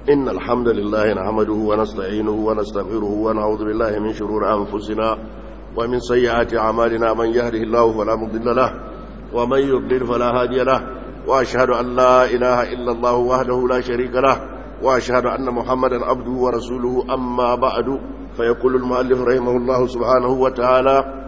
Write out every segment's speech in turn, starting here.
إن الحمد لله نحمده ونستعينه ونستغفره ونعوذ بالله من شرور أنفسنا ومن سيئات أعمالنا من يهده الله فلا مضل له ومن يضلل فلا هادي له وأشهد أن لا إله إلا الله وحده لا شريك له وأشهد أن محمدا عبده ورسوله أما بعد فيقول المؤلف رحمه الله سبحانه وتعالى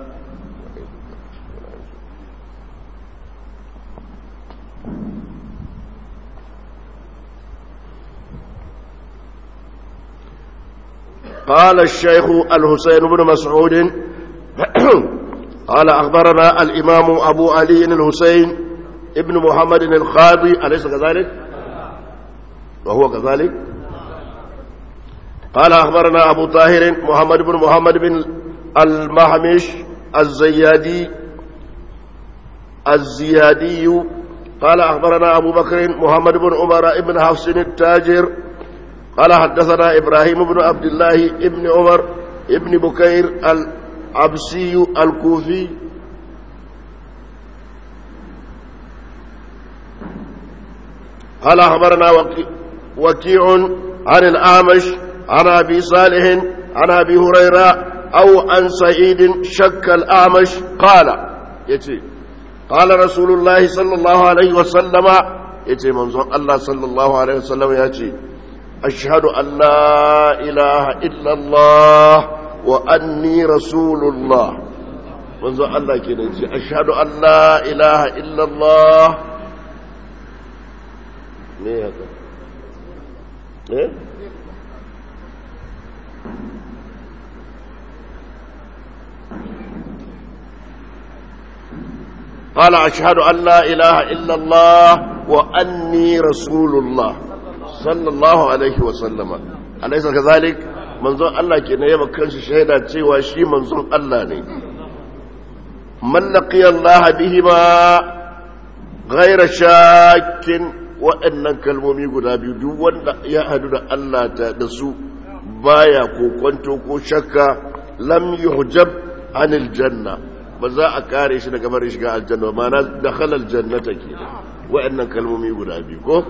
قال الشيخ الحسين بن مسعود قال أخبرنا الإمام أبو علي الحسين ابن محمد الخاضي أليس كذلك وهو كذلك قال أخبرنا أبو طاهر محمد بن محمد بن المحمش الزيادي الزيادي قال أخبرنا أبو بكر محمد بن عمر بن حفص التاجر قال حدثنا إبراهيم بن عبد الله ابن عمر ابن بكير العبسي الكوفي قال أخبرنا وكيع عن الأعمش عن أبي صالح عن أبي هريرة أو عن سعيد شك الأعمش قال يتي قال رسول الله صلى الله عليه وسلم يتي منظر الله صلى الله عليه وسلم يتي أشهد أن لا إله إلا الله وأني رسول الله منذ الله كده أشهد أن لا إله إلا الله ليه هذا ليه قال أشهد أن لا إله إلا الله وأني رسول الله sallallahu alaihi wasallama alaisa kazalik manzon Allah ke ne yaba kanshi shaida cewa shi manzon Allah ne mallaki Allah bihima ghaira shakin waɗannan kalmomi guda biyu duk wanda ya hadu da Allah ta da su baya kokonto ko shakka lam yuhjab anil janna ba za a kare shi daga barin shiga aljanna ba na dakhala aljannata ke waɗannan kalmomi guda biyu ko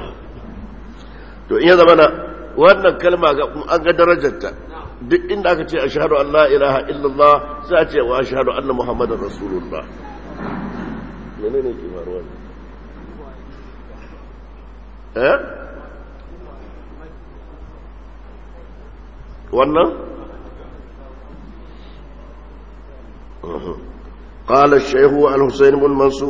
to iya zama na wannan kalma an ga darajarta duk inda aka ce ashhadu an la ilaha illallah sai a ce wa ashhadu anna muhammadar rasulullah menene ke faruwa eh wannan قال الشيخ الحسين بن منصور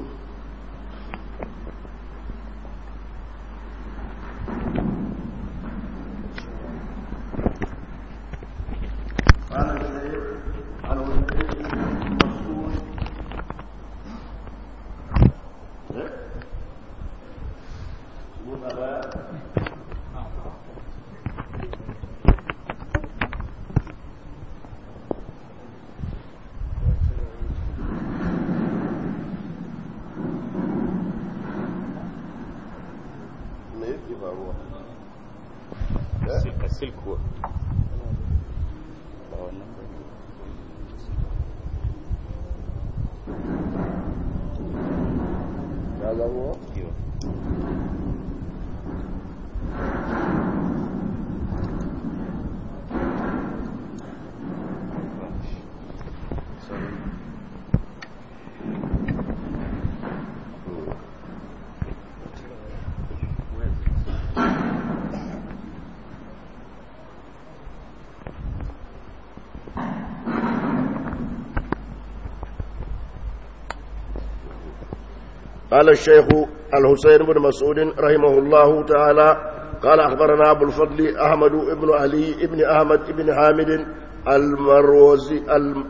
قال الشيخ الحسين بن مسعود رحمه الله تعالى قال أخبرنا أبو الفضل أحمد بن علي بن أحمد بن حامد المروزي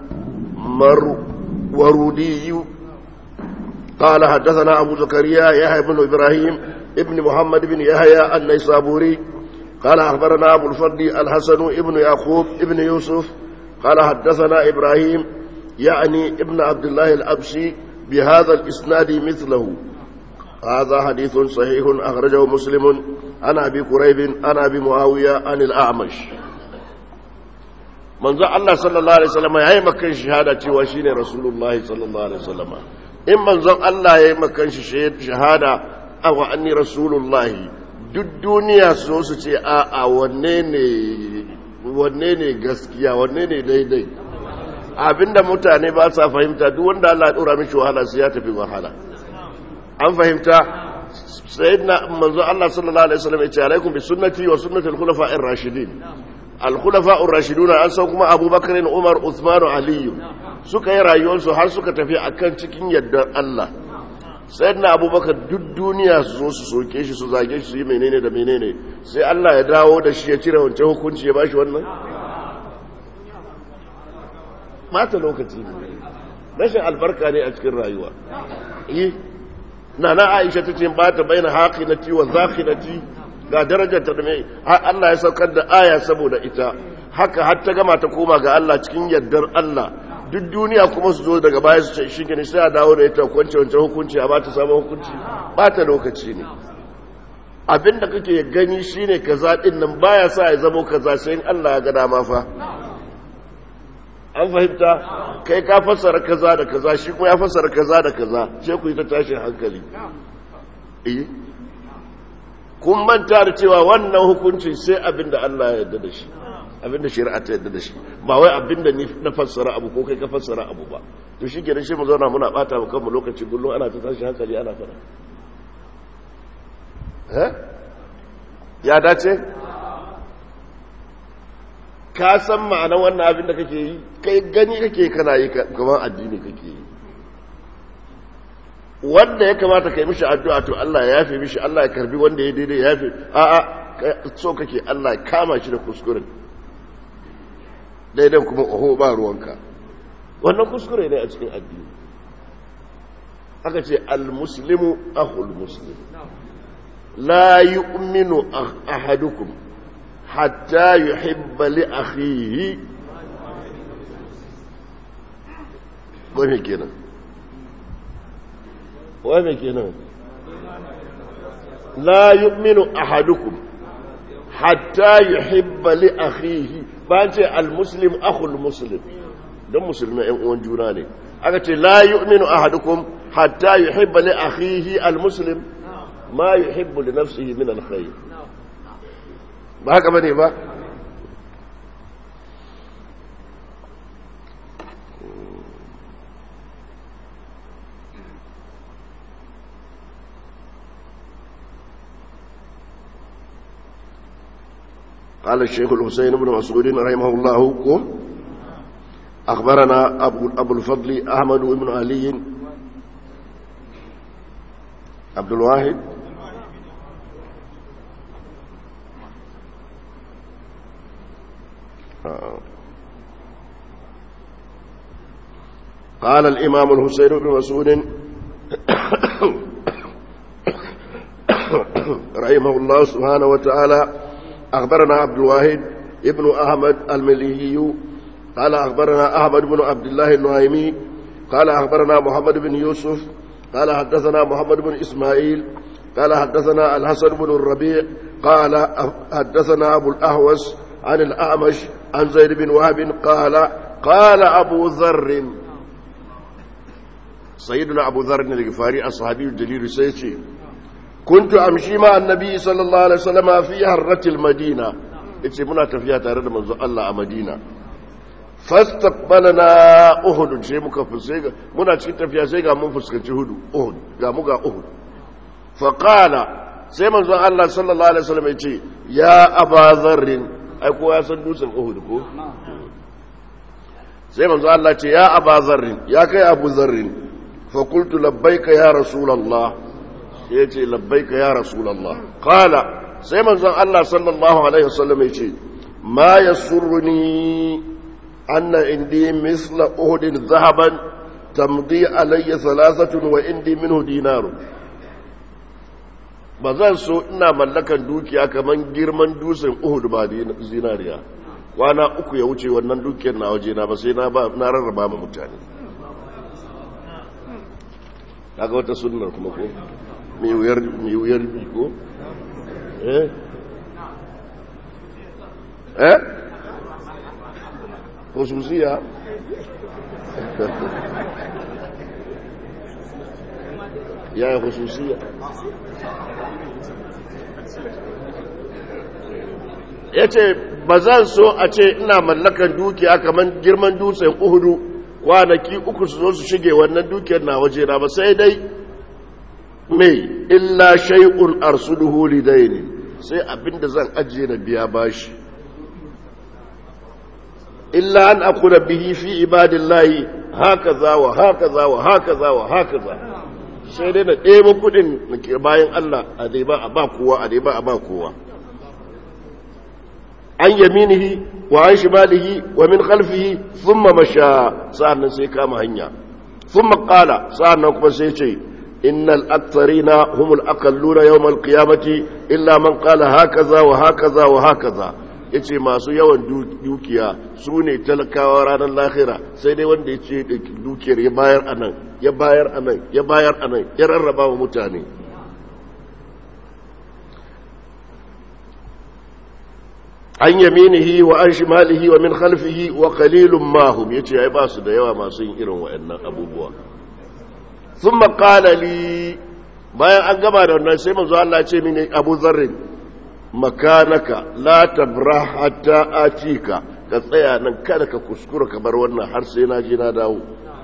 المرودي قال حدثنا أبو زكريا يحيى بن إبراهيم ابن محمد بن يحيى النيسابوري قال أخبرنا أبو الفضل الحسن ابن يعقوب ابن يوسف قال حدثنا إبراهيم يعني ابن عبد الله الأبسي بهذا الإسناد مثله هذا حديث صحيح أخرجه مسلم عن أبي قريب عن أبي معاوية عن الأعمش manzo Allah sallallahu alaihi wasallam yayi makan shahada cewa shine rasulullahi sallallahu alaihi wasallam in manzon Allah yayi makan shi shahada aw anni rasulullahi duk duniya su zo su ce a a wanne ne wanne ne gaskiya wanne ne daidai abinda mutane ba sa fahimta duk wanda Allah ya dora mishi wahala sai ya tafi wahala an fahimta sayyidina manzo Allah sallallahu alaihi wasallam ya ce alaikum bi sunnati wa sunnati al-khulafa'ir rashidin al-khulafa'ur rashiduna an san kuma Abubakar Umar Uthman Ali suka yi rayuwarsu har suka tafi akan cikin yardar Allah sayyidina Abubakar duk duniya su zo su soke shi su zage shi su yi menene da menene sai Allah ya dawo da shi ya cire wancan hukunci ya bashi wannan mata lokaci ne rashin albarka ne a cikin rayuwa eh nana aisha ta ce ba ta bayyana haƙinati wa zaƙinati ga darajar ta mai Allah ya saukar da aya saboda ita haka har ta gama ta koma ga Allah cikin yardar Allah duk duniya kuma su zo daga baya su ce shi gani sai a dawo da ita kwance wancan hukunci a ba ta samun hukunci ba ta lokaci ne abinda kake gani shine kaza din nan baya sa ya zama kaza sai in Allah ya ga dama fa an fahimta kai ka fassara kaza da kaza shi kuma ya fassara kaza da kaza sai ku yi ta tashin hankali eh kun manta da cewa wannan hukunci sai abinda Allah ya yarda da shi abinda shari'a ta yarda da shi ba wai abinda ni na fassara abu ko kai ka fassara abu ba to shi kenan shi mu zauna muna bata mu kanmu lokaci kullum ana ta tashin hankali ana fara eh ya dace ka san ma'anar wannan abin da kake yi kai gani kake kana yi kamar addini kake yi wanda ya kamata ka yi mishi addu'a to Allah ya yafe mishi Allah ya karbi wanda ya daidai ya yafe a'a so kake Allah ya kama shi da kuskuren daidan kuma oho ba ruwanka wannan kuskure ne a cikin addini aka ce al-muslimu akhul muslim la yu'minu ahadukum hatta yuhibba li akhihi wai kenan wai kenan la yu'minu ahadukum hatta yuhibba li akhihi ba ce al-muslim akhul muslim dan musulmai ɗan uwan juna ne aka ce la yu'minu ahadukum hatta yuhibba li akhihi al-muslim ma yuhibbu li nafsihi min al-khayr ba haka bane ba قال الشيخ الحسين بن مسعود رحمه الله أخبرنا أبو, أبو الفضل أحمد بن علي عبد الواحد قال الإمام الحسين بن مسعود رحمه الله سبحانه وتعالى أخبرنا عبد الواحد ابن أحمد المليهي قال أخبرنا أحمد بن عبد الله النعيمي قال أخبرنا محمد بن يوسف قال حدثنا محمد بن إسماعيل قال حدثنا الحسن بن الربيع قال حدثنا أبو الأهوس عن الأعمش عن زيد بن وهب قال قال أبو ذر سيدنا أبو ذر الغفاري الصحابي الجليل سيتي كنت أمشي مع النبي صلى الله عليه وسلم في هرة المدينة yace muna tafiya tare da manzo Allah a Madina fastaqbalana Uhud sai muka fuske muna cikin tafiya sai ga mun fuskanci Uhud Uhud ga mu ga Uhud fa qala sai manzo Allah sallallahu alaihi wasallam yace ya Aba Dharr ai ko ya san dutsen Uhud ko sai manzo Allah ce ya Aba Dharr ya kai Abu Dharr fa qultu labbaika ya rasulullah ya ce labbaika ya rasulallah kala sai manzon Allah sallallahu alaihi wasallam ya ce ma yasurruni anna indi misla uhudin zahaban tamdi alayya thalathatun wa indi minhu dinarun ba zan so ina mallakan dukiya kaman girman dusin uhud ba zinariya kwana uku ya wuce wannan dukiyar na waje na ba sai na ba na rarraba ma mutane kaga wata sunnar kuma ko mai wuyar bi ko? eh? eh? khususiya ya yi khususiya ya ce ba zan so a ce ina mallakan dukiya kamar girman dutsen uhudu kwanaki uku su zo su shige wannan dukiyar na waje na ba sai dai mai illa shay'un arsuduhu lidaini sai abinda zan ajiye na biya bashi illa an akuna bihi fi ibadillahi hakaza wa hakaza wa hakaza wa hakaza sai dai na ɗebo kuɗin bayan Allah a dai ba a ba kowa a dai ba a ba kowa an yaminihi wa an shimalihi wa min khalfihi thumma masha sa'annan sai kama hanya thumma qala sa'annan kuma sai ce innal aktharina humul aqalluna yawmal qiyamati illa man qala hakaza wa hakaza wa hakaza yace masu yawan dukiya su ne talakawa ranar lahira sai dai wanda ya ce dukiyar ya bayar anan ya bayar anan ya bayar anan ya rarraba wa mutane an yaminihi wa an shimalihi wa min khalfihi wa qalilun ma hum yace ai ba su da yawa masu yin irin waɗannan abubuwa thumma qala li bayan an gama da wannan sai manzo Allah ce mini Abu Dharr makanaka la tabrah hatta atika ka tsaya nan kada ka kuskura ka bar wannan har sai na je na dawo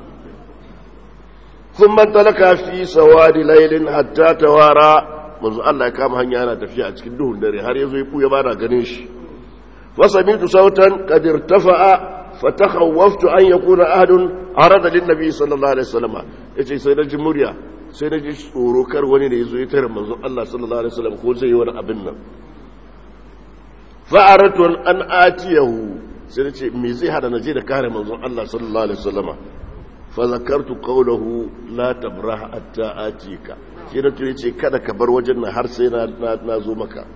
thumma talaka fi sawadi laylin hatta tawara manzo Allah ya kama hanya yana tafiya a cikin duhun dare har yazo ya buya bana ganin shi فسمعت صوتا قد ارتفع فتخوفت أن يكون أحد عرض للنبي صلى الله عليه وسلم yace sai na ji murya sai na ji tsoro kar wani da yazo ya tare manzon Allah sallallahu alaihi wasallam ko zai yi wani abin nan fa aratu an atiyahu sai na ce me zai hada na je da kare manzon Allah sallallahu alaihi wasallama fa zakartu qawluhu la tabrah hatta atika sai na ce kada ka bar wajen nan har sai na na zo maka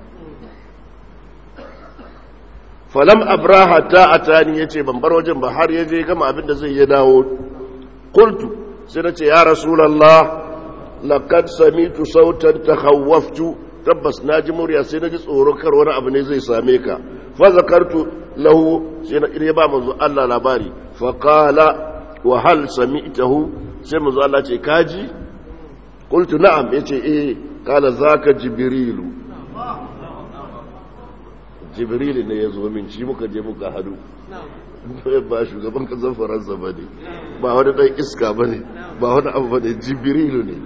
falam abraha ta atani yace ban bar wajen ba har yaje gama abin da zai ya dawo qultu sai nace ya rasulullah laqad samitu sautan takhawwaftu tabbas naji murya sai naji tsoro kar wani abu ne zai same ka fa zakartu lahu sai na ya ba manzo Allah labari fa qala wa hal sami'tahu sai manzo Allah ce kaji qultu na'am yace eh qala zaka jibrilu jibril ne ya zo min shi muka je muka hadu ba shugaban kasar faransa ba ne ba wani ɗan iska ba ne ba wani abu ba ne jibril ne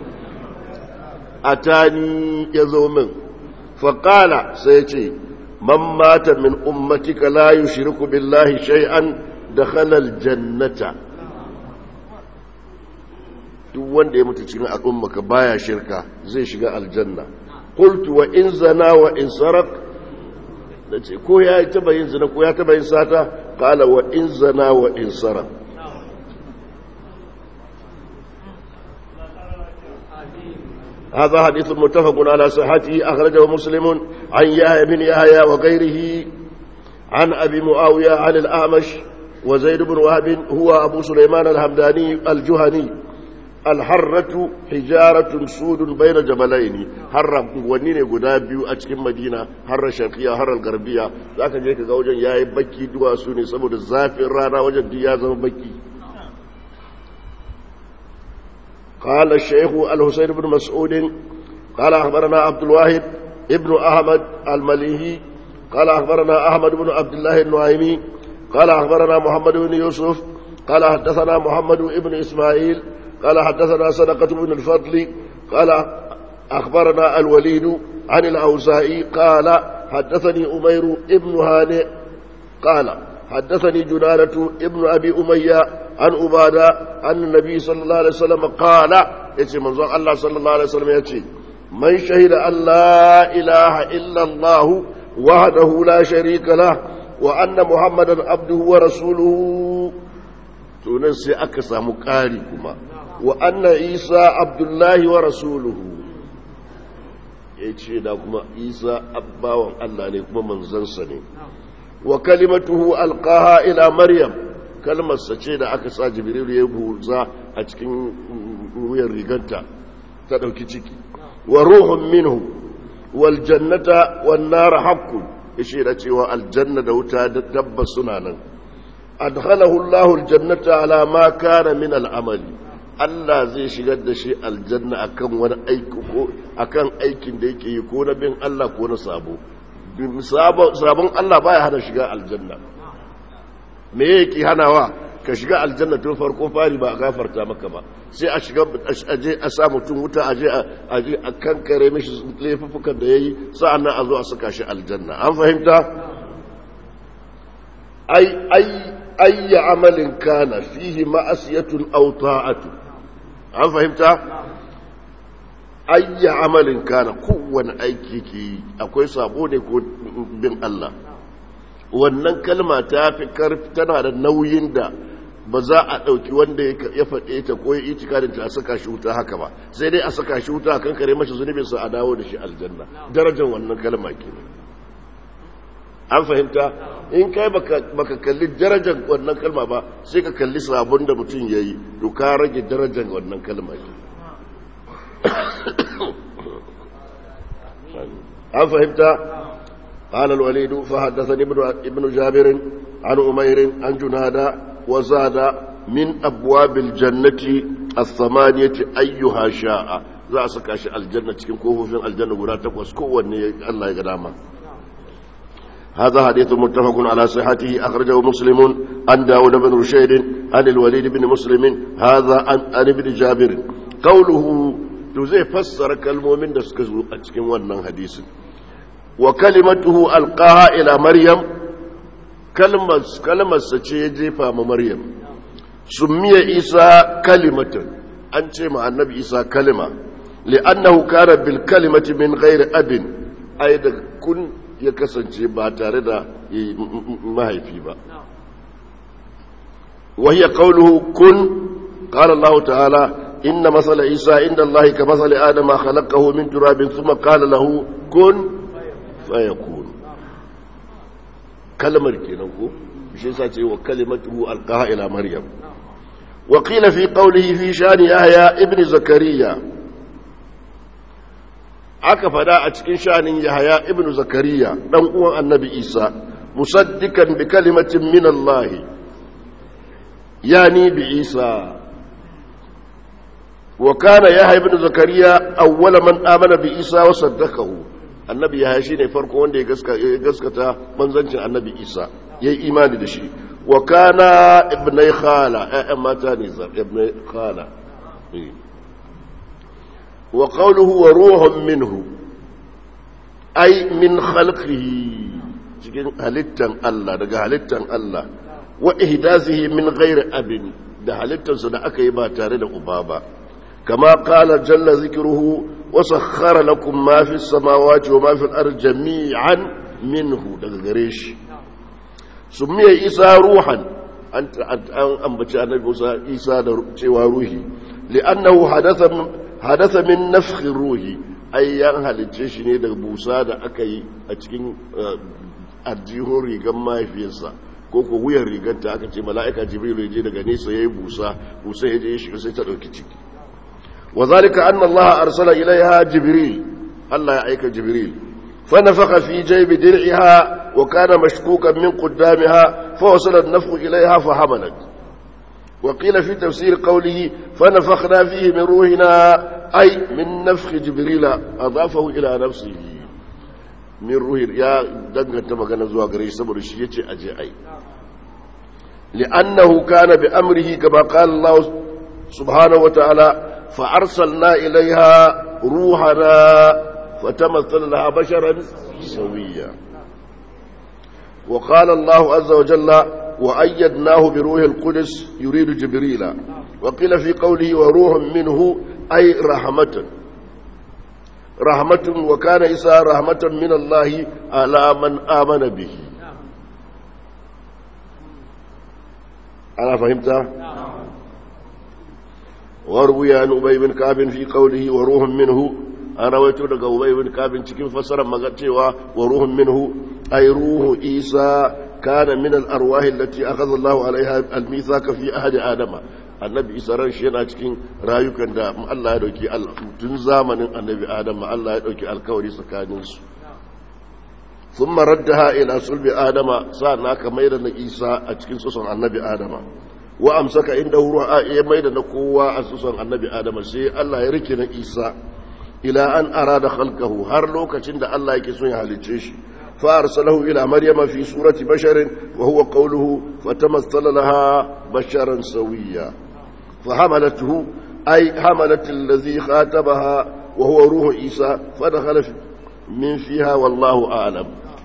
a tani ya zo min faƙala sai ce man mata min ummatika la yushriku billahi shay'an dakhala aljannata duk wanda ya mutu cikin al'ummaka baya shirka zai shiga aljanna qultu wa in zana wa in sarak da ce ko ya taba yin zina ko ya taba yin sata kala wa in zana wa in sara هذا حديث متفق على صحته أخرجه مسلم عن يحيى بن يحيى وغيره عن أبي معاوية عن الأعمش وزيد بن وهب هو أبو سليمان الهمداني الجهني alharratu hijaratun sudun baina jamalaini harra wani ne guda biyu a cikin madina harra shafiya harra garbiya za ka je ka ga wajen yayi baki duwatsu ne saboda zafin rana wajen duk ya zama baki قال الشيخ الحسين بن مسعود قال أخبرنا عبد الواحد ابن أحمد المليهي قال أخبرنا أحمد بن عبد الله النعيمي قال أخبرنا محمد بن يوسف قال حدثنا محمد بن إسماعيل قال حدثنا صدقة بن الفضل قال أخبرنا الوليد عن الأوزائي قال حدثني أمير ابن هانئ قال حدثني جنانة ابن أبي أمية عن أبادة عن النبي صلى الله عليه وسلم قال يتي منظر الله صلى الله عليه وسلم يتي من شهد أن لا إله إلا الله وحده لا شريك له وأن محمدا عبده ورسوله تنسي أكسى مكاركما وأن عيسى عبد الله ورسوله yace da kuma Isa abbawan Allah ne kuma manzansa ne wa kalimatuhu alqaha ila maryam kalmar sa ce da aka sa jibril ya buza a cikin wuyan riganta ta dauki ciki wa ruhun minhu wal jannata wan nar haqqun yace da cewa aljanna da wuta tabbas suna nan adkhalahu Allahu aljannata ala ma kana min al'amali Allah zai shigar da shi aljanna akan wani aiki ko akan aikin da yake yi ko na bin Allah ko na sabo sabon Allah baya hana shiga aljanna me yake hanawa ka shiga aljanna tun farko fari ba a gafarta maka ba sai a shiga aje a sa mutum wuta aje aje a kankare mishi laifukan da yayi sa'annan a zo a saka shi aljanna an fahimta ai ai ayya amalin kana fihi ma'asiyatun aw ta'atu an fahimta ayya amalin kana kowane aiki ke akwai sabo ne ko bin Allah wannan kalma ta fi karfi tana da nauyin da ba za a ɗauki wanda ya faɗe ta ko ya itikadin ta a saka shi wuta haka ba sai dai a saka shi wuta kan kare mashi zunubin sa a dawo da shi aljanna darajar wannan kalma ke an fahimta in kai baka kalli darajar wannan kalma ba sai ka kalli sabon da mutum ya yi to ka rage darajar wannan kalma ke an fahimta قال الوليد فحدثني ابن ابن جابر عن أمير عن جنادة وزاد من أبواب الجنة الثمانية أيها شاء za a saka shi aljanna cikin kofofin aljanna guda takwas kowanne Allah ya ga dama هذا حديث متفق على صحته أخرجه مسلم عن داود بن رشيد عن الوليد بن مسلم هذا عن ابن جابر قوله تزي فسر كالمؤمن دسكزو أتكين ونن حديث وكلمته ألقاها إلى مريم كلمة كلمة سجيجي فام مريم سمي عيسى كلمة أنت مع النبي عيسى كلمة لأنه كان بالكلمة من غير أب أيضا كن يكسنتي باتاردا ما هي في با وهي قوله كن قال الله تعالى إن مثل عيسى عند الله كمثل آدم خلقه من تراب ثم قال له كن فيكون كلمة كينكو بشيء ساتي وكلمته ألقاها إلى مريم وقيل في قوله في شان يحيى ابن زكريا aka fada a cikin shanin yahaya ibn zakariya dan uwan annabi isa musaddikan bi kalimatin min allah yani bi isa wa kana yahya ibn zakariya awwala man amana bi isa wa saddaqahu annabi yahya shine farko wanda ya gaskata manzancin annabi isa yayi imani da shi wa kana ibnai khala ayyan mata ne ibnai khala وقوله وروح منه أي من خلقه cikin halittan Allah daga halittan Allah wa ihdazihi min ghairi abin da halittansa da aka yi ba tare da uba ba kama qala jalla zikruhu wa sakhkhara lakum ma fi samawati wa ma fi al-ardi jami'an minhu daga gare shi sumiya isa ruhan an ambaci annabi Musa isa da cewa ruhi li'annahu hadatha hadasa min nafkhin ruhi ai yan halicce shi ne daga busa da aka yi a cikin arjihun rigar mahaifiyarsa ko ko wuyan rigar ta aka ce mala'ika jibril ya je daga nesa yayi busa busa ya je ya shiga sai ta dauki ciki wa zalika anna allah arsala ilaiha jibril allah ya aika jibril fa nafakha fi jaybi dir'iha wa kana mashkukan min qaddamiha fa wasala an-nafkhu ilaiha fa hamalat وقيل في تفسير قوله فنفخنا فيه من روحنا أي من نفخ جبريل أضافه إلى نفسه من روح يا دنگا تمغنا زوا غري سبر شي يجي أجي أي لأنه كان بأمره كما قال الله سبحانه وتعالى فأرسلنا إليها روحنا فتمثل لها بشرا سويا وقال الله عز وجل وأيدناه بروح القدس يريد جبريل وقيل في قوله وروح منه أي رحمة رحمة وكان إساء رحمة من الله على من آمن به أنا فهمت وروي عن أبي بن كعب في قوله وروح منه أنا رويت لك أبي بن كعب cikin fasarar magana cewa وروح منه أي روح إيسى كان من الأرواح التي أخذ الله عليها الميثاق في أحد آدم annabi isa ran shi yana cikin rayukan da Allah ya dauki tun zamanin annabi adam Allah ya dauki alkawari tsakanin su thumma raddaha ila sulbi adama sa'an aka maida na isa a cikin susun annabi adama wa amsaka inda ruwa ya maida na kowa a susan annabi adam sai Allah ya rike na Isa ila an arada khalqahu har lokacin da Allah yake son ya halice shi fa arsalahu ila maryama fi surati basharin wa huwa qawluhu fatamassala laha basharan sawiyya fa hamalatuhu ay hamalat allazi khatabaha wa huwa ruhu Isa fa dakhala min fiha wallahu a'lam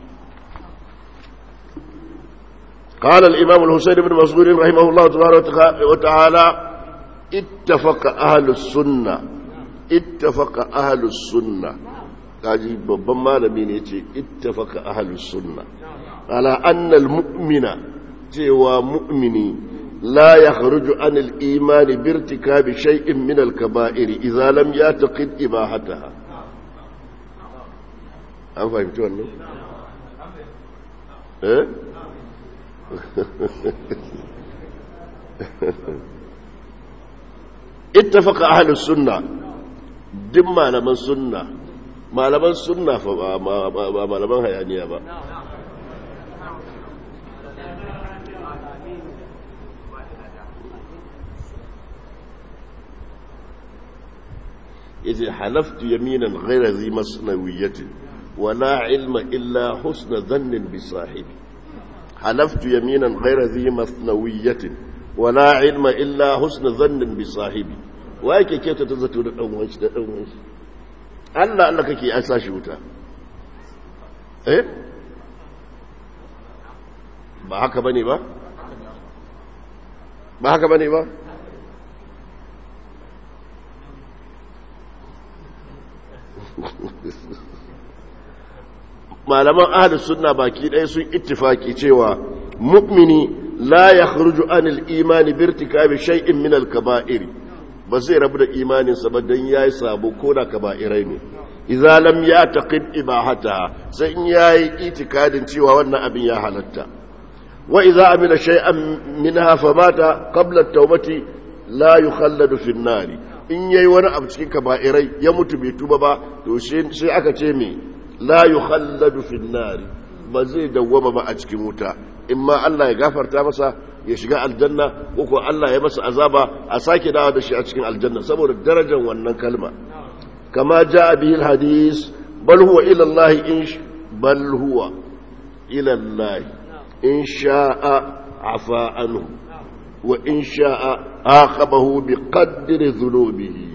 قال الإمام الحسين بن مسعود رحمه الله تبارك وتعالى اتفق أهل السنة اتفق أهل السنة kaji babban malami ne ce ittafaka ahlus sunna ala anna almu'mina cewa mu'mini la yakhruju an al-iman bi irtikabi shay'in min al-kaba'ir idza lam yataqid ibahataha an fahimci wannan eh اتفق أهل السنة دم malaman sunna malaman sunna fa ba malaman hayaniya ba yace halaftu yaminan ghayra zi masnawiyatin wala ilma illa husna dhannin bi sahibi حلفت يمينا غير ذي مثنوية ولا علم إلا حسن ظن بصاحبي وأيك كيف تتزتو da dan wanshi da dan wanshi Allah Allah kake an sashi wuta eh ba haka bane ba ba haka bane ba malaman ahlus sunna baki ɗaya sun ittifaki cewa mu'mini la yakhruju anil imani bi irtikabi shay'in min al-kaba'ir ba zai rabu da imanin sa ba dan yayi sabo ko da kaba'irai ne idza lam yataqid ibahata sai in yayi itikadin cewa wannan abin ya halatta wa idza amila shay'an minha famata qabla at-taubati la yukhalladu fi an-nar in yayi wani abu cikin kaba'irai ya mutu bai tuba ba to sai aka ce me la yukhalladu fi an-nar ba zai dawwama ba a cikin wuta in ma Allah ya gafarta masa ya shiga aljanna ko ko Allah ya masa azaba a sake dawo da shi a cikin aljanna saboda darajar wannan kalma kama jaa bihi al-hadis bal huwa ila Allah in bal huwa ila Allah in sha'a afa anhu wa in sha'a aqabahu bi qadri dhunubihi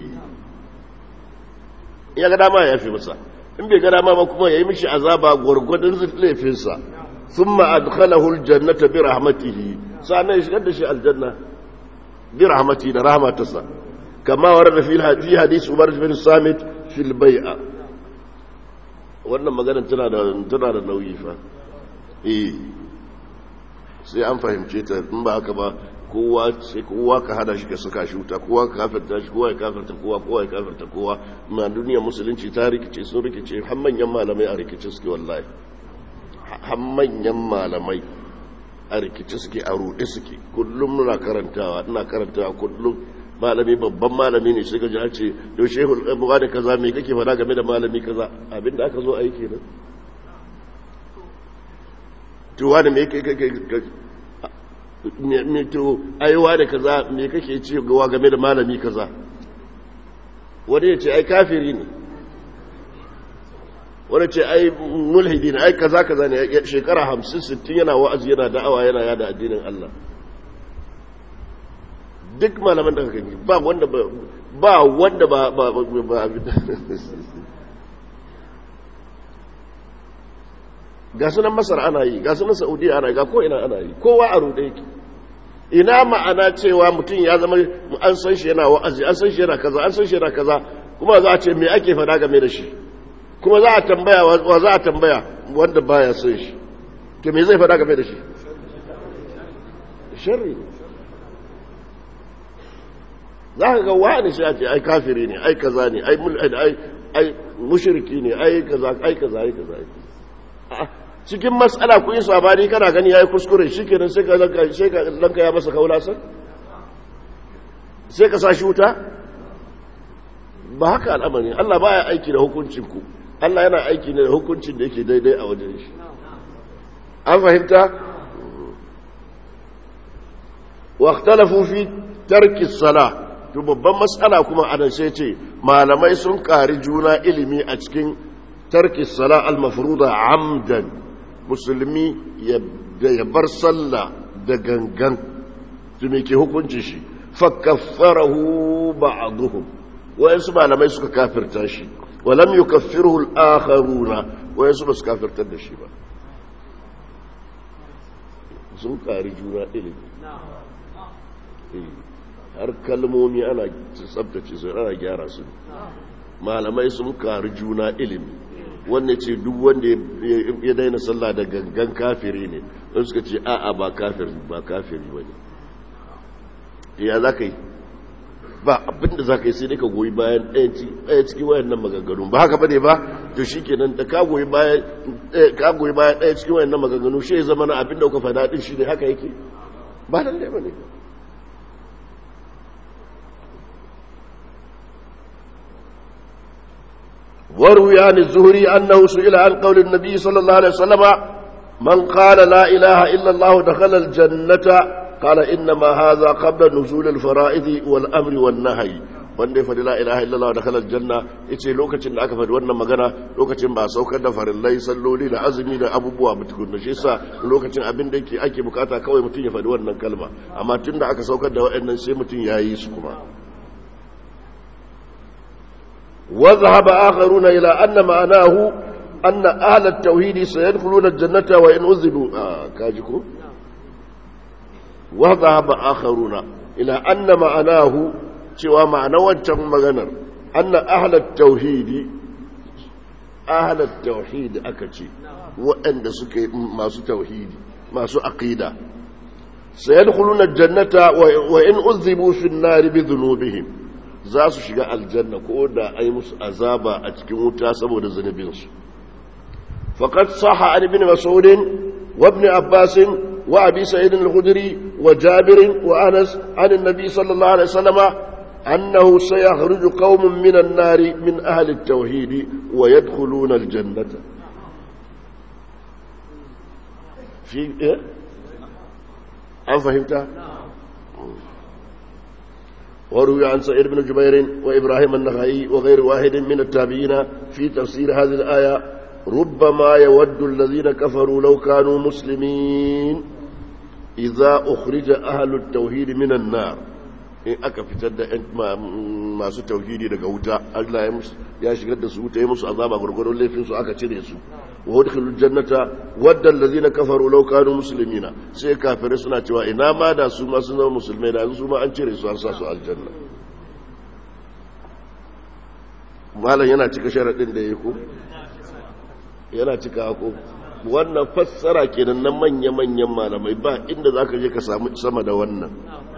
ya ga dama ya fi masa in bai gada ma kuma ya yi mishi azaba gwargwadon laifinsa sun ma'adkhalahu aljannata bi rahmatihi sannan ya shigar da shi aljanna bi rahmati da rahmatarsa kama warada fi hadisi umar bin samit fil bai'a wannan maganar tana da tana da nauyi fa eh sai an fahimce ta in ba haka ba kowa sai kowa ka hada shi ka saka shi wuta kowa ka kafirta shi kowa ya kafirta kowa kowa ya kafirta kowa na duniya musulunci ta rikice sun rikice har manyan malamai a rikice suke wallahi har manyan malamai a rikice suke a ruɗe suke kullum muna karantawa ina karantawa kullum malami babban malami ne sai ka ji an ce yau shehu ɗan da kaza me kake faɗa game da malami kaza abinda aka zo aiki nan to wani me kake to aiwa da kaza me kake ce gawa game da malami kaza wani ya ce ai kafiri ne wani ce ai mulhidi ne ai kaza kaza ne shekara hamsin sittin yana wa'azi yana da'awa yana yada addinin Allah duk malaman da gani ba wanda ba ba wanda ba ba ba ga sunan masar ana yi ga sunan saudiya ana yi ga ko ina ana yi kowa a rude yake ina ma'ana cewa mutum ya zama an san shi yana wa'azi an san shi yana kaza an san shi yana kaza kuma za a ce me ake fada game da shi kuma za a tambaya wa za a tambaya wanda baya son shi to me zai fada game da shi sharri za ka ga wani shi a ce ai kafiri ne ai kaza ne ai ai ai mushriki ne ai kaza ai kaza ai kaza cikin matsala ku yi sabani kana gani ya yi kuskure shi kenan sai ka lanka ya masa kaulasan sai ka sa shi wuta ba haka al'amari Allah ba ya aiki da hukuncinku Allah yana aiki ne da hukuncin da yake daidai a wajen shi an fahimta wa ikhtalafu fi tarki salah to babban matsala kuma anan sai ce malamai sun kari juna ilimi a cikin tarki sala al-mafruda amdan musulmi ya bar sallah da gangan to me ke hukunci shi fa kaffarahu ba'dhum wayansu malamai suka kafirta shi wa lam yukaffiruhu al-akharuna wayansu ba su kafirtar da shi ba sun kari juna ilimi har kalmomi ana tsabtace su ana gyara su malamai sun kari juna ilimi wanda ce duk wanda ya daina sallah da gangan kafiri ne don suka ce a'a ba kafiri ba kafiri ba ne ya za ka yi ba abinda za ka yi sai dai ka goyi bayan ɗaya cikin wayan nan maganganu ba haka ba ne ba to shi kenan da ka goyi bayan ɗaya cikin wayan nan maganganu shi ya zama na abinda kuka faɗa ɗin shi ne haka yake ba lallai ba ne وروي عن الزهري أنه سئل عن قول النبي صلى الله عليه وسلم من قال لا إله إلا الله دخل الجنة قال إنما هذا قبل نزول الفرائض والأمر والنهي wanda ya faɗi la ilaha illallah da kalar janna yace lokacin da aka faɗi wannan magana lokacin ba saukar da farillai salloli da azumi da abubuwa ba tukunna shi yasa lokacin abin da yake ake bukata kawai mutum ya faɗi wannan kalma amma tun da aka saukar da waɗannan sai mutum ya yi su kuma وذهب آخرون إلى أن معناه أن أهل التوحيد سيدخلون الجنة وإن أذبوا آه كاجكو وذهب آخرون إلى أن معناه سوى معنى وانتم مغنر أن أهل التوحيد أهل التوحيد أكتي وأن سكي ما سو توحيد ما سو عقيدة سيدخلون الجنة وإن أذبوا في النار بذنوبهم za su shiga aljanna ko da ai musu azaba a cikin wuta saboda zunubinsu faqad sahha an ibn mas'ud wa ibn abbas wa abi sa'id al-khudri wa jabir wa anas an an-nabi sallallahu alaihi wasallam annahu sayakhruju qaumun min an-nar min ahli at-tauhid wa yadkhuluna al-jannata fi an fahimta وروي عن سعيد بن جبير وإبراهيم النخعي وغير واحد من التابعين في تفسير هذه الآية ربما يود الذين كفروا لو كانوا مسلمين إذا أخرج أهل التوحيد من النار in aka fitar da masu tauhidi daga wuta Allah ya shigar da su wuta ya musu azaba gurgurun laifin su aka cire su wa udkhilul jannata wadda allazina kafaru law kanu muslimina sai kafirai suna cewa ina ma da su ma sun zama musulmai da su ma an cire su an sa su aljanna malam yana cika sharadin da yake ko yana cika ko wannan fassara kenan na manya-manyan malamai ba inda zaka je ka samu sama da wannan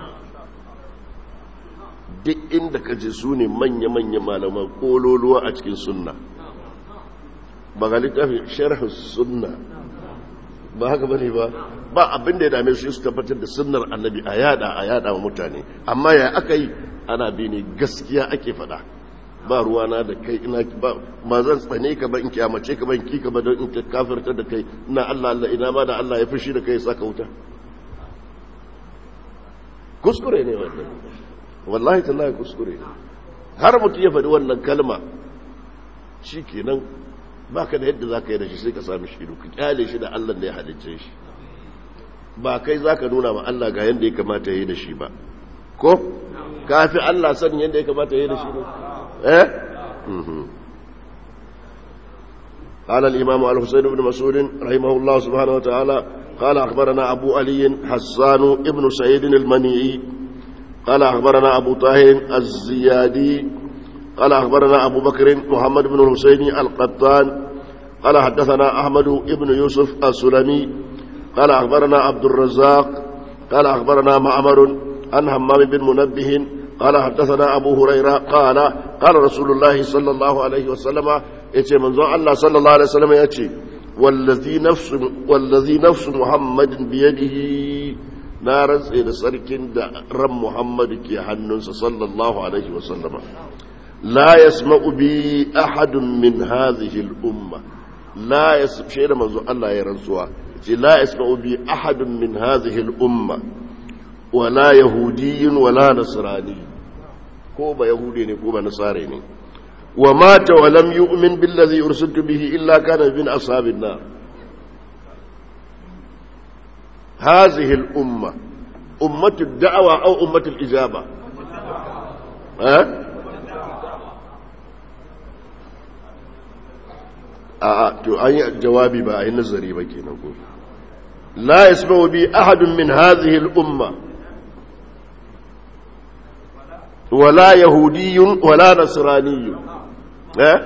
duk inda ka je su ne manya-manya malaman kololuwa a cikin sunna ba ga littafin sharhu sunna ba haka bane ba ba abin da ya dame su su tabbatar da sunnar annabi a yada a yada wa mutane amma ya aka yi ana bi ne gaskiya ake fada ba ruwana da kai ina ba ma zan tsane ka ba in kiyamace ka ba in ki ka ba don in kafirta da kai ina Allah Allah ina ma da Allah ya fushi da kai saka wuta kuskure ne wannan wallahi tallahi kuskure har mutum ya faɗi wannan kalma shi kenan ba ka da yadda za ka yi da shi sai ka sami shi ka kyale shi da allah da ya halicce shi ba kai za ka nuna ma allah ga yadda ya kamata ya yi da shi ba ko kafi allah sanin yadda ya kamata ya yi da shi ne eh قال الإمام الحسين بن مسعود رحمه الله سبحانه وتعالى قال أخبرنا أبو علي حسان ابن سعيد المنيعي قال أخبرنا أبو طاهر الزيادي قال أخبرنا أبو بكر محمد بن الحسين القطان قال حدثنا أحمد بن يوسف السلمي قال أخبرنا عبد الرزاق قال أخبرنا معمر عن همام بن منبه قال حدثنا أبو هريرة قال قال رسول الله صلى الله عليه وسلم يتي منظر الله صلى الله عليه وسلم يتي والذي نفس والذي نفس محمد بيده na rantse da sarkin da ran Muhammadu ke hannunsa sallallahu alaihi wasallama la yasma'u bi ahadun min hadhihi al-umma la yasma'u manzo Allah ya rantsuwa ce la yasma'u bi ahadun min hadhihi al-umma wala yahudiyin wala nasrani ko ba yahudi ne ko ba nasare ne wa mata wa lam yu'min billazi ursiltu bihi illa kana min ashabin nar hadhihi al-umma ummatu ad-da'wa aw ummatu al-ijaba ha a to an yi jawabi ba a yi nazari ba kenan ko la yasma'u bi ahadun min hadhihi al-umma wala yahudiyyun wala nasraniyyun eh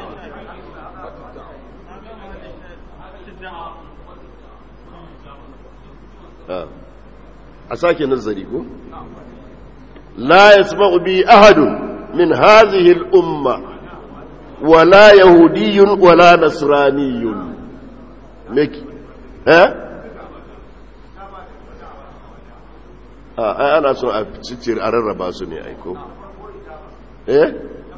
a sake nazari ko la yasma'u bi ahadun min hadhihi al-umma wala yahudiyyun wala nasraniyyun meki eh a ana so a cikin a rarraba su ne aiko eh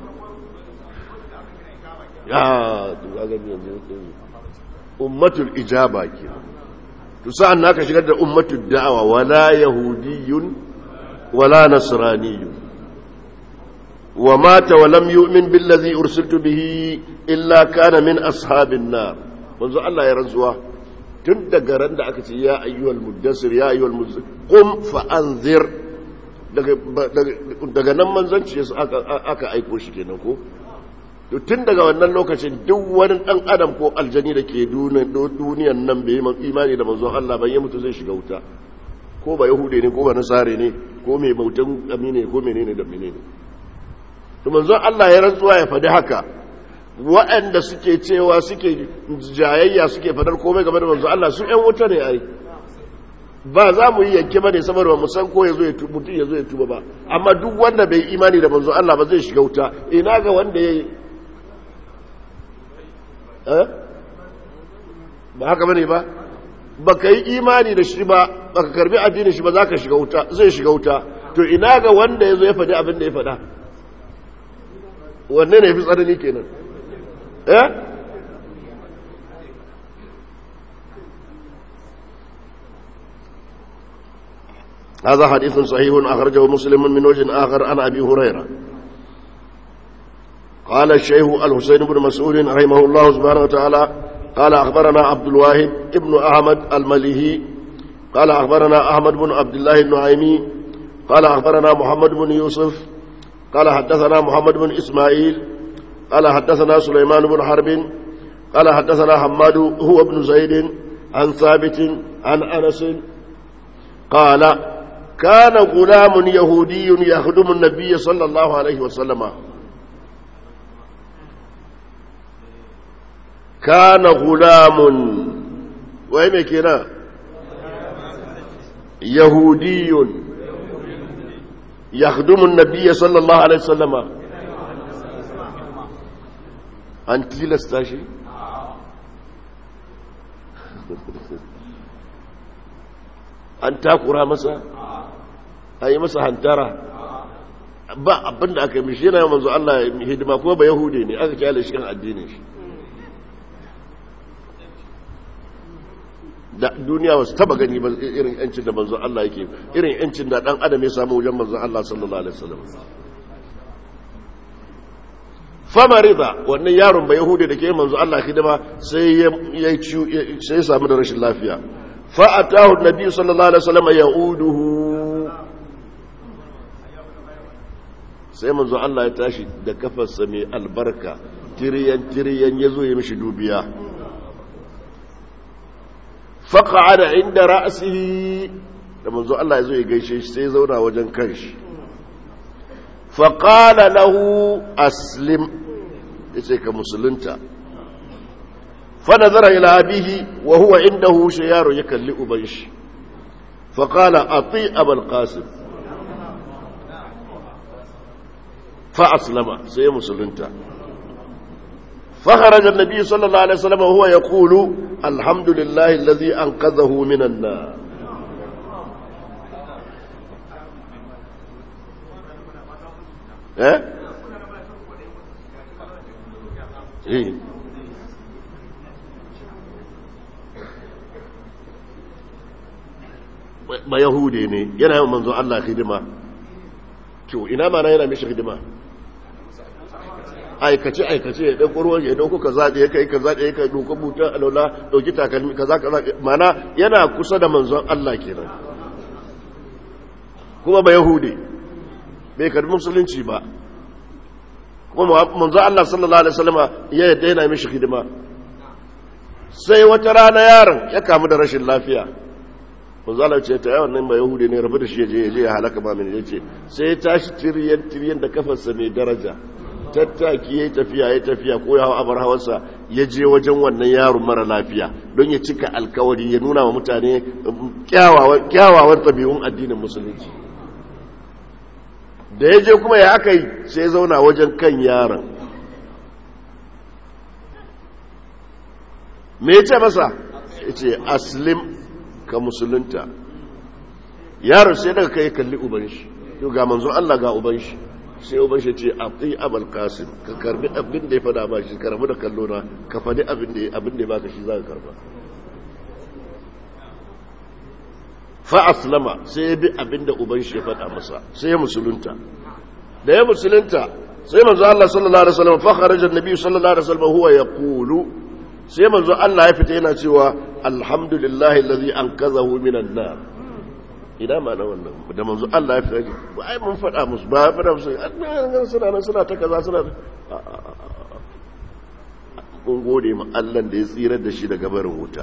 ya tuzaga yanzu ummatul ijaba ke to sa'an naka shigar da ummatul da'awa wala yahudiyyun wala nasraniyyun wa mata wa lam yu'min billazi ursiltu bihi illa kana min ashabin nar manzo Allah ya rantsuwa tun daga ran da aka ce ya ayyuhal muddassir ya ayyuhal muzzir qum fa anzir daga daga nan manzanci aka aka aiko shi kenan ko to tun daga wannan lokacin duk wani dan adam ko aljani da ke duniyan nan bai yi imani da manzon Allah ban yi mutu zai shiga wuta ko ba yahude ne ko ba nasare ne ko mai bautan amine ko menene da menene to manzon Allah ya rantsuwa ya faɗi haka waɗanda suke cewa suke jayayya suke fadar komai game da manzo Allah su ƴan wuta ne ai ba za mu yi yanke ba ne saboda mu san ko yazo ya tuba mutum yazo ya tuba ba amma duk wanda bai imani da manzo Allah ba zai shiga wuta ina ga wanda yayi eh ba haka bane ba baka yi imani da shi ba baka karbi addinin shi ba zaka shiga wuta zai shiga wuta to ina ga wanda yazo ya faɗi abin da ya faɗa wanne ne fi tsanani kenan eh هذا حديث صحيح أخرجه مسلم من وجه آخر عن أبي هريرة قال الشيخ الحسين بن مسعود رحمه الله سبحانه وتعالى قال أخبرنا عبد الواحد ابن أحمد المليهي قال أخبرنا أحمد بن عبد الله النعيمي قال أخبرنا محمد بن يوسف قال حدثنا محمد بن إسماعيل قال حدثنا سليمان بن حرب قال حدثنا حماد هو ابن زيد عن ثابت عن أنس قال كان غلام يهودي يخدم النبي صلى الله عليه وسلم كان غلام وين كنا يهودي يخدم النبي صلى الله عليه وسلم an tilasta shi an takura masa an yi masa hantara ba abin da aka yi mishi yana manzo Allah hidima kuma ba yahudi ne aka kyale shi kan addinin shi da duniya wasu taba gani ba irin yancin da manzo Allah yake irin yancin da dan adam ya samu wajen manzo Allah sallallahu alaihi wasallam famarida wannan yaron ba yahudi da ke manzo Allah hidima sai ya sai ya samu da rashin lafiya fa atahu annabi sallallahu alaihi wasallam yauduhu sai manzo Allah ya tashi da kafarsa mai albarka tiriyan tiriyan yazo ya mishi dubiya faqa'ada inda ra'sihi da manzo Allah yazo ya gaishe shi sai ya zauna wajen kanshi faqala lahu aslim yace ka musulunta fa nazara ila abihi wa huwa indahu shayaru yakalli uban shi faqala ati abul qasim fa aslama sai musulunta فخرج النبي صلى الله عليه وسلم وهو يقول الحمد لله الذي أنقذه من النار eh eh ba yahude ne yana yawan manzo Allah hidima to ina ma na yana mishi hidima aikace aikace ya dauko ruwan ya dauko kaza da ya kai kaza da ya kai dauko buta alwala dauki takalmi kaza kaza mana yana kusa da manzon Allah kenan kuma ba yahude bai karbi musulunci ba kuma manzon Allah sallallahu alaihi wasallam ya yadda yana mishi hidima sai wata rana yaron ya kamu da rashin lafiya manzo Allah ce ta yawan nan ba yahudi ne rabu da shi je je ya halaka ba mini yace sai ya tashi tiryan tiryan da kafarsa mai daraja tattaki yayi tafiya yayi tafiya ko ya hawa abar hawarsa ya je wajen wannan yaron mara lafiya don ya cika alkawari ya nuna wa mutane kyawawan kyawawan tabi'un addinin musulunci da ya je kuma ya aka yi sai ya zauna wajen kan yaron me ya ce masa ya ce aslim ka musulunta yaron sai daga kai kalli uban shi yau ga manzo Allah ga uban shi sai uban shi ce abdi abul qasim ka karbi abin da ya fada ba shi karbi da kallo na ka fadi abin da abin da ya baka shi zaka karba fa aslama sai ya bi abin da uban shi ya fada masa sai ya musulunta da ya musulunta sai manzo Allah sallallahu alaihi wasallam fa kharaja an-nabi sallallahu alaihi wasallam huwa yaqulu sai manzo Allah ya fita yana cewa alhamdulillahi allazi anqadhahu minan nar ina ma na wannan da manzo Allah ya fita ba ai mun faɗa musu ba ya faɗa musu an suna nan suna ta kaza suna mun gode ma Allah da ya tsirar da shi daga barin wuta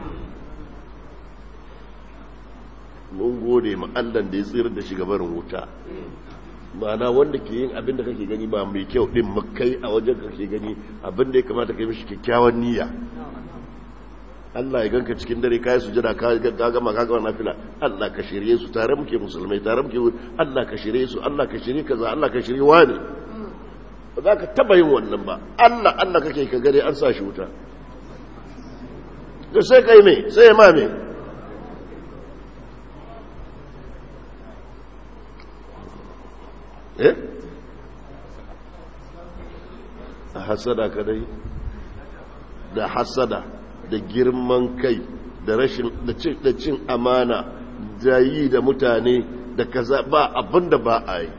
mun gode ma Allah da ya tsirar da shi daga barin wuta ma'ana wanda ke yin abin da kake gani ba mai kyau din makai a wajen kake gani abin da ya kamata ka yi mishi kyakkyawan niyya Allah ya ganka cikin dare kai sujada ka ga gama ka gama nafila Allah ka shirye su tare muke musulmai tare muke Allah ka shirye su Allah ka shirye kaza Allah ka shirye wani ba za ka taba yin wannan ba Allah Allah kake ka gare an sa shi wuta da sai kai me sai ma me eh hasada kadai da hasada da girman kai da rashin da cin amana da yi da mutane da kaza ba abinda ba a yi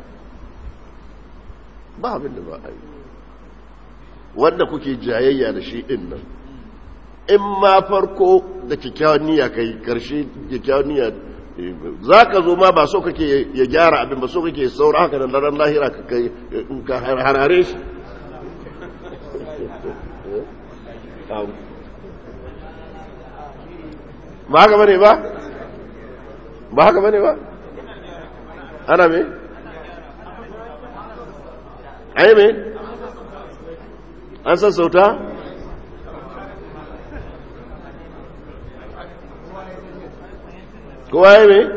ba abinda ba a yi wanda kuke jayayya da shi din nan in ma farko da kyakkyawan niyya kai karshe kyakkyawan niyya za ka zo ma ba so kake ya gyara abin ba so kake saura haka da daren lahira ka harare shi ba haka bane ba ba haka bane ba ana me ai me an sassauta kowa ya me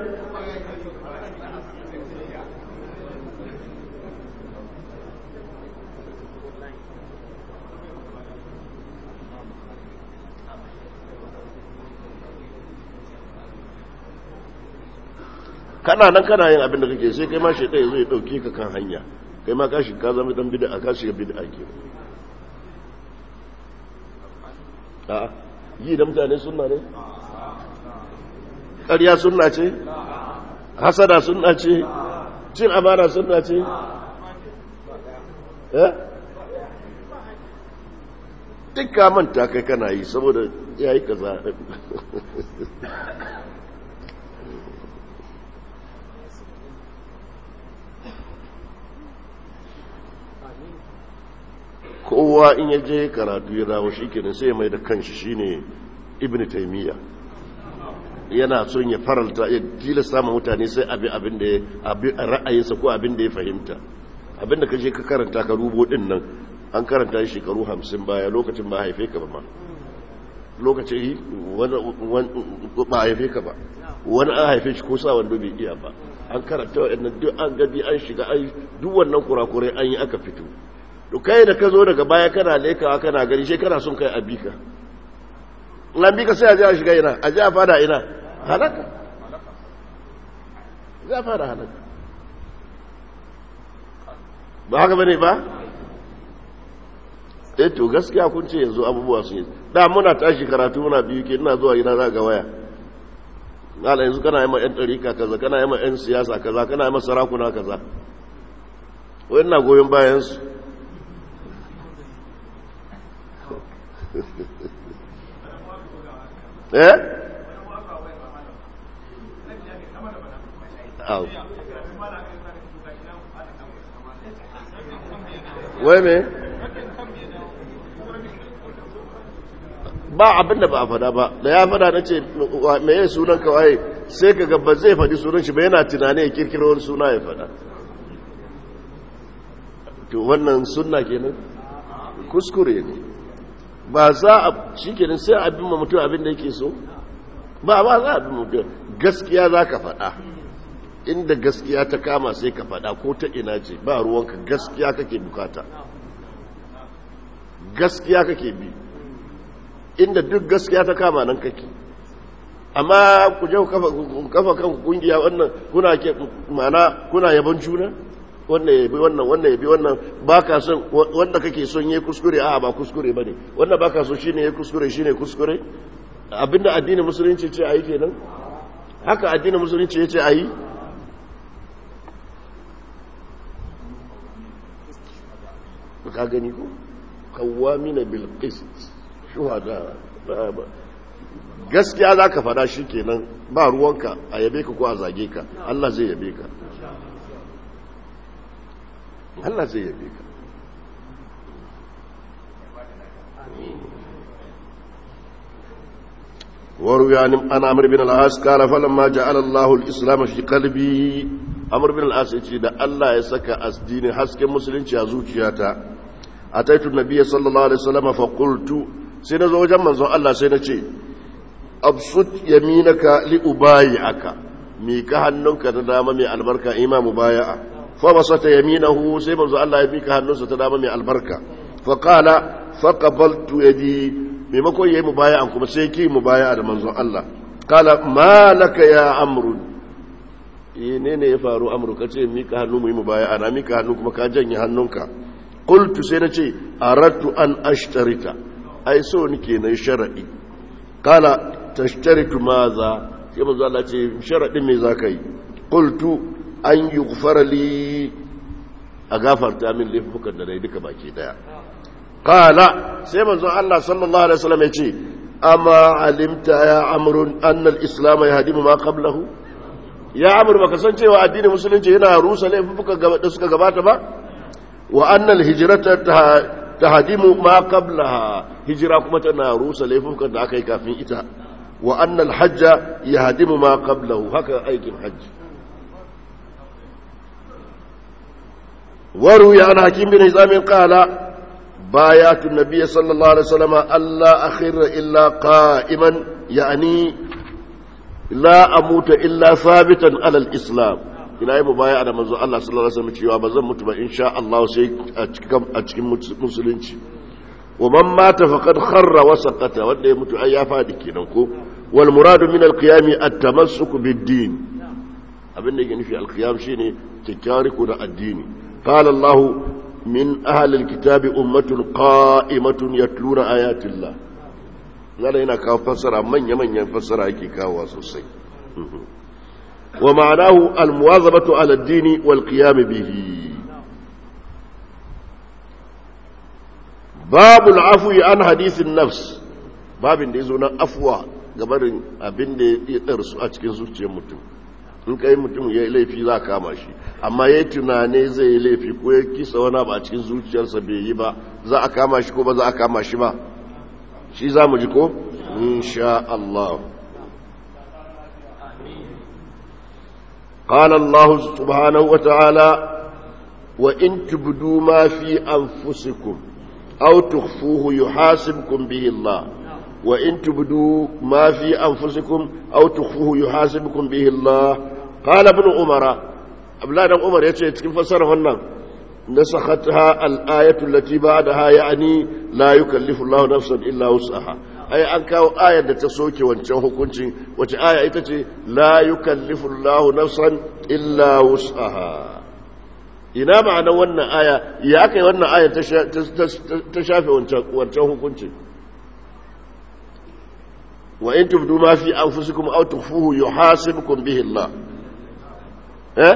kana nan kana yin abin da kake sai kai ma shi ɗaya zai ɗauke ka kan hanya kai ma kashi ka zama dan bid'a ka shiga bid'a ke a yi da mutane sunna ne ƙarya sunna ce hasada sunna ce cin amana sunna ce eh duk ka manta kai kana yi saboda yayi kaza kowa in ya je karatu ya dawo shi kenan sai mai da kanshi shine ibn taimiyya yana son ya faralta ya tilasta ma mutane sai abin abin da abin ra'ayinsa ko abin da ya fahimta abin da ka je ka karanta ka rubo din nan an karanta shi shekaru hamsin baya lokacin ba haife ka ba ma lokacin ba haife ka ba wani an haife shi ko sa wanda bai iya ba an karanta wa'annan duk an gabi an shiga an duk wannan kurakurai an yi aka fito to kai da ka zo daga baya kana lekawa kana gani shi kana son kai abika lan bika sai a ji a shiga ina a ji a fada ina halaka za a fada halaka ba haka bane ba eh to gaskiya kun ce yanzu abubuwa sun yi da muna tashi karatu muna biyu ke ina zuwa ina za ga waya ala yanzu kana yi ma 'yan ɗarika kaza kana yi ma 'yan siyasa kaza kana yi ma sarakuna kaza wani na goyon bayansu eh au wai me ba abinda ba a fada ba da ya fada na ce me yi sunan kawai sai ka gaba zai fadi sunan shi ba yana tunani ya kirkiro wani suna ya fada to wannan sunna kenan kuskure ne ba za a shi kenan sai abin ma mutum abin da yake so ba ba za a abin mutum gaskiya za ka fada inda gaskiya ta kama sai ka fada ko ta ina ce ba ruwanka gaskiya kake bukata gaskiya kake bi inda duk gaskiya ta kama nan kake amma ku je kafa kan kungiya wannan kuna ke mana kuna yaban juna wannan yabi wannan wannan yabi wannan baka son wanda kake son yayi kuskure a ba kuskure bane wanda baka so shine yayi kuskure shine kuskure abinda addinin musulunci ce ayi kenan haka addinin musulunci yace ayi ka gani ko kawamina bil qist shuhada gaskiya za ka fada shi kenan ba ruwanka a yabe ka ko a zage ka Allah zai yabe ka Allah zai yabe ka وروي عن عن عمرو بن العاص قال فلما جعل الله الاسلام في قلبي عمرو بن العاص yace da Allah ya saka asdini hasken musulunci a zuciyata ataitu nabiyyi sallallahu alaihi wasallam fa qultu sai na zo wajen manzon Allah sai na ce absut yaminaka li ubayi'aka mi ka hannunka ta dama mai albarka ima mubaya'a fa basata yaminahu sai manzon Allah ya mika hannunsa ta dama mai albarka fa qala fa qabaltu yadi maimakon yayi mubaya'a kuma sai ki mubaya'a da manzon Allah qala ma laka ya amru ne ne ya faru amru kace mika hannu mu yi mubaya'a na mika hannu kuma ka janye hannunka qultu sai na ce aradtu an ashtarita ai so nike na sharaɗi kala tashtaritu maza sai manzo Allah ce sharaɗin me zaka yi qultu an yughfara li a gafarta min laifukan da nayi duka baki daya kala sai manzo Allah sallallahu alaihi wasallam ya ce amma alimta ya amrun anna al-islam yahdimu ma qablahu ya amr baka san cewa addinin musulunci yana rusa laifukan da suka gabata ba wa anna al-hijrata tahdimu ma qablaha hijira kuma tana rusa laifukan da aka yi kafin ita wa annal hajja yahdimu ma qablahu haka aikin hajji waru ya an hakim bin hizam qala bayatu nabiy sallallahu alaihi wasallam alla akhira illa qa'iman yani la amuta illa thabitan ala al-islam ina yi mubaya da manzo Allah sallallahu alaihi wasallam cewa ba zan mutu ba insha Allah sai a cikin a cikin musulunci wa man mata faqad kharra wa saqata wanda ya mutu ai ya fadi kenan ko wal muradu min al qiyam at tamassuk bid din abin da yake nufi al qiyam shine tikariku da addini qala Allah min ahli al kitab ummatun qa'imatun yatluna ayatillah ngala yana kawo fassara manya manyan fassara yake kawo sosai ومعناه المواظبة على الدين والقيام به باب العفو عن حديث النفس باب da yazo na afwa gabarin abin da ya tsarsu a cikin zuciyar mutum in kai mutum ya yi laifi za kama shi amma ya tunane zai yi laifi ko ya kisa wani ba a cikin zuciyarsa bai yi ba za a kama shi ko ba za a kama shi ba shi za mu ji ko insha Allah قال الله سبحانه وتعالى وإن تبدوا ما في أنفسكم أو تخفوه يحاسبكم به الله وإن تبدوا ما في أنفسكم أو تخفوه يحاسبكم به الله قال ابن عمر أبلاد عمر يتكلم فسر هنا نسختها الآية التي بعدها يعني لا يكلف الله نفسا إلا وسعها ai an kawo ayar da ta soke wancan hukunci wace aya ita ce la yukallifu Allahu nafsan illa wus'aha ina ma'ana wannan aya ya kai wannan aya ta shafe wancan hukunci wa in tubdu ma fi anfusikum aw tukhfuhu yuhasibukum bihi Allah eh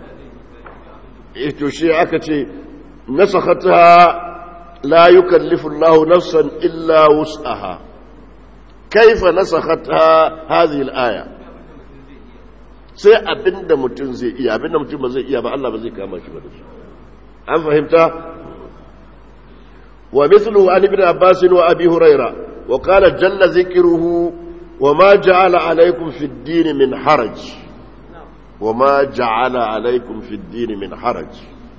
ito shi aka ce nasakhataha la yukallifu Allah nafsan illa wus'aha kaifa nasakhataha hadhihi al-aya sai abinda mutum zai iya abinda mutum ba zai iya ba Allah ba zai kama shi ba da shi an fahimta wa mithlu an ibn abbas wa abi huraira wa qala jalla dhikruhu wa ma ja'ala alaykum fi ad-din min haraj wa ma ja'ala alaykum fi ad-din min haraj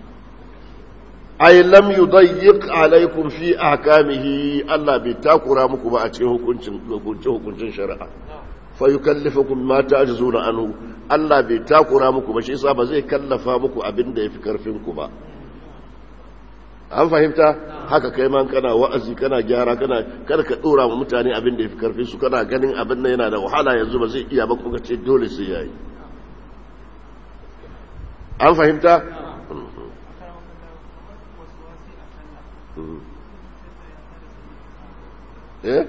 ay lam yudayyiq alaykum fi ahkamihi Allah bai takura muku ba a cikin hukuncin hukuncin shari'a fa yukallifukum ma ta'jizuna anhu Allah bai takura muku ba shi yasa ba zai kallafa muku abin da yafi karfin ku ba an fahimta haka kai man kana wa'azi kana gyara kana kada ka dora wa mutane abin da yafi karfin su kana ganin abin nan yana da wahala yanzu ba zai iya ba kuma ce dole sai yayi an fahimta eh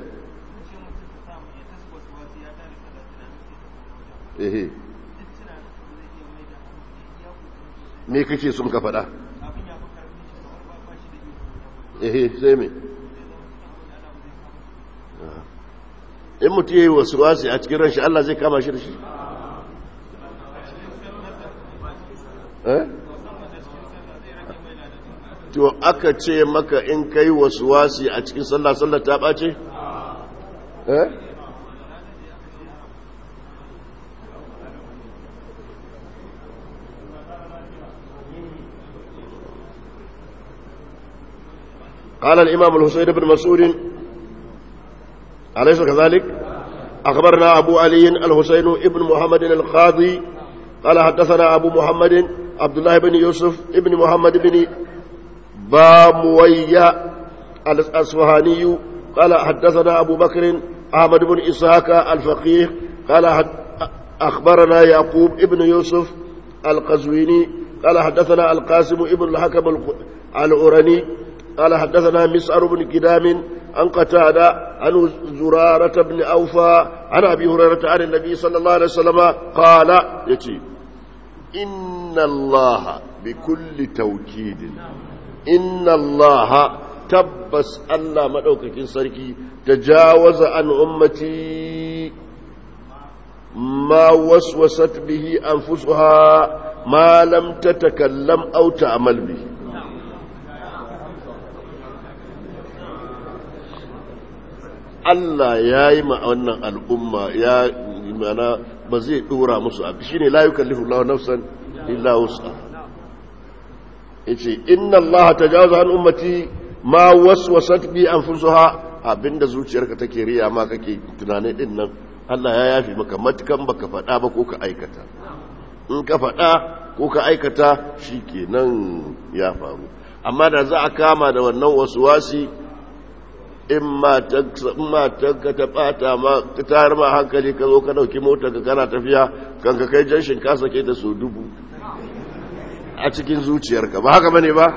ehe me kake sun ka faɗa ehe sai me in mutu yi wasu wasi a cikin ranshi Allah zai kama shi da shi to aka ce maka in kai wasu wasi a cikin sallah sallah ta ɓace? eh? قال الإمام الحسين بن مسعود أليس كذلك أخبرنا أبو علي الحسين بن محمد القاضي قال حدثنا أبو محمد عبد الله بن يوسف بن محمد بن باموية الأصفهاني قال حدثنا أبو بكر أحمد بن إسحاق الفقيه قال أخبرنا يعقوب بن يوسف القزويني قال حدثنا القاسم بن الحكم العرني قال حدثنا مسعر بن كدام عن قتادة عن زرارة بن أوفى عن أبي هريرة عن النبي صلى الله عليه وسلم قال يتي إن الله بكل توكيد إن الله تبس الله مدوكك سركي تجاوز عن أمتي ما وسوست به أنفسها ما لم تتكلم أو تعمل به Allah ya yi ma wannan al'umma ya mana ba zai dora musu abu shi ne la yukallifu Allah nafsan illa wusa yace inna Allah tajawaza an ummati ma waswasat bi anfusuha abinda zuciyarka take riya ma kake tunane din nan Allah ya yafi maka matukan baka faɗa ba ko ka aikata in ka faɗa ko ka aikata shikenan ya faru amma da za a kama da wannan wasuwasi in matanka ta bata ma ta tayar ma hankali ka zo ka dauki mota ka kana tafiya kan ka kai janshin ka sake ta so dubu a cikin zuciyarka ba haka bane ba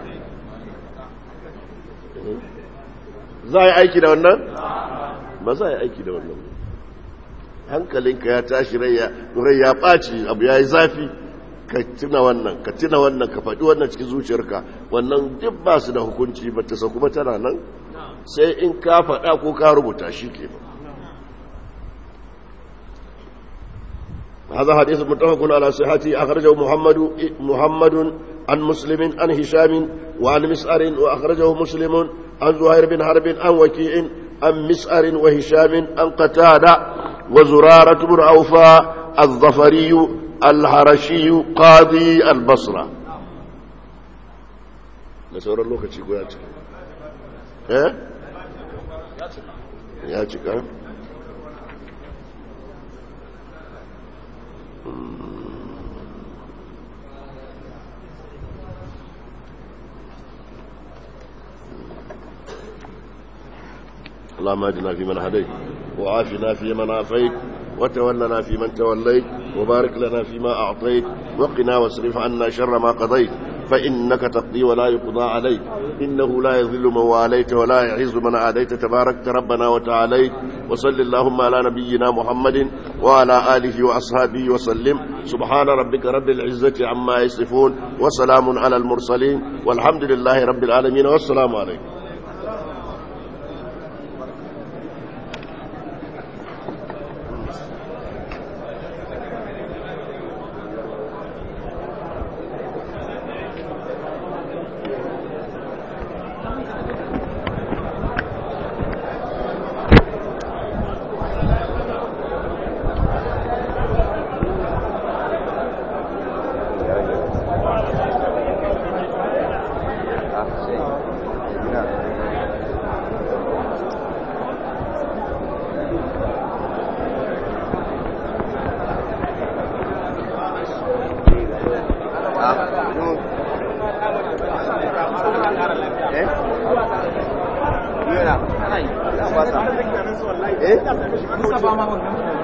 za a yi aiki da wannan ba za a yi aiki da wannan hankalinka ya tashi rai ya ɓaci abu ya yi zafi ka tuna wannan ka tuna wannan ka faɗi wannan cikin zuciyarka wannan duk ba su da hukunci ba ta sauku ba tana nan sai in ka faɗa ko ka rubuta shi ke هذا حديث متفق على صحته أخرجه محمد محمد عن مسلم عن هشام وعن مسعر وأخرجه مسلم عن زهير بن حرب عن وكيع عن مسعر وهشام عن قتادة وزرارة بن أوفى الظفري الحرشي قاضي البصرة نسأل الله كتشيكو يا eh ya cika اللهم اهدنا فيمن هديت وعافنا فيمن عافيت وتولنا فيمن توليت وبارك لنا فيما أعطيت وقنا واصرف عنا شر ما قضيت فإنك تقضي ولا يقضى عليك إنه لا يذل من واليت ولا يعز من عاديت تباركت ربنا وتعاليت وصل اللهم على نبينا محمد وعلى آله وأصحابه وسلم سبحان ربك رب العزة عما يصفون وسلام على المرسلين والحمد لله رب العالمين والسلام عليكم Eh?